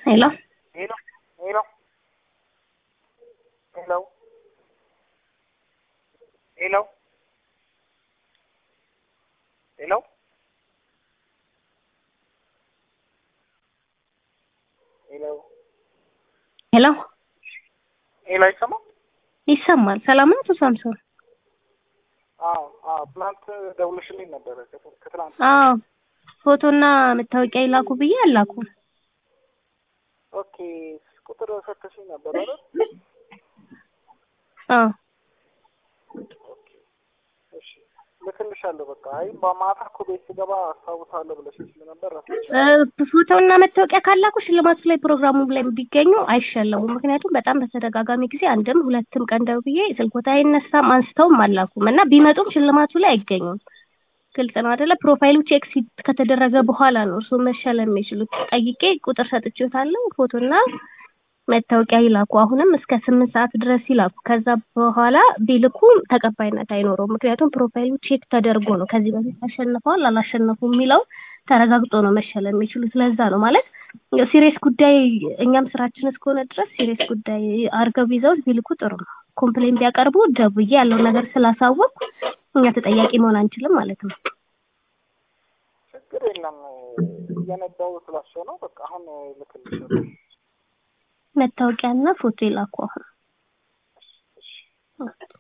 ሄሎ ሄሎ ሄሎ ሄሎ ሄሎ ሄሎ ሄሎ ሄሎ ሄሎ አይሰማም? ይሰማል። ሰላም ነው አቶ ሳምሶን? አዎ አዎ፣ ትናንት ደውለሽልኝ ነበረ ከት- ከትናንት አዎ ፎቶና መታወቂያ ይላኩ ብዬ አላኩ። ኦኬ፣ ቁጥር ሰተሽኝ ነበር አይደል? አዎ ኦኬ፣ እሺ ልክልሻለሁ። በቃ አይ በማታ እኮ ቤት ስገባ አስታውሳለሁ ብለሽኝ ስለነበር ረሳሽ። እ፣ ፎቶና መታወቂያ ካላኩ ሽልማቱ ላይ ፕሮግራሙ ላይ ቢገኙ አይሸለሙም። ምክንያቱም በጣም በተደጋጋሚ ጊዜ አንድም ሁለትም ቀን ደውዬ ስልኮታ አይነሳም አንስተውም አላኩም እና ቢመጡም ሽልማቱ ላይ አይገኙም። ግልጽ ነው አይደለ? ፕሮፋይሉ ቼክ ሲ- ከተደረገ በኋላ ነው እሱ መሸለም የሚችሉት። ጠይቄ ቁጥር ሰጥቼዎታለሁ። ፎቶና መታወቂያ ይላኩ። አሁንም እስከ ስምንት ሰዓት ድረስ ይላኩ። ከዛ በኋላ ቢልኩ ተቀባይነት አይኖረውም። ምክንያቱም ፕሮፋይሉ ቼክ ተደርጎ ነው ከዚህ በፊት አሸንፈዋል አላሸነፉም የሚለው ተረጋግጦ ነው መሸለም የሚችሉት። ለዛ ነው ማለት ሲሪየስ ጉዳይ እኛም ስራችን እስከሆነ ድረስ ሲሪየስ ጉዳይ አድርገው ይዘውት ቢልኩ ጥሩ ነው። ኮምፕሌን ቢያቀርቡ ደውዬ ያለው ነገር ስላሳወቅ እኛ ተጠያቂ መሆን አንችልም ማለት ነው። ችግር የለም እየነዳው ስላቸው ነው። በቃ አሁን ልክልሻለሁ። መታወቂያና ፎቶ ይላኩ አሁን። እሺ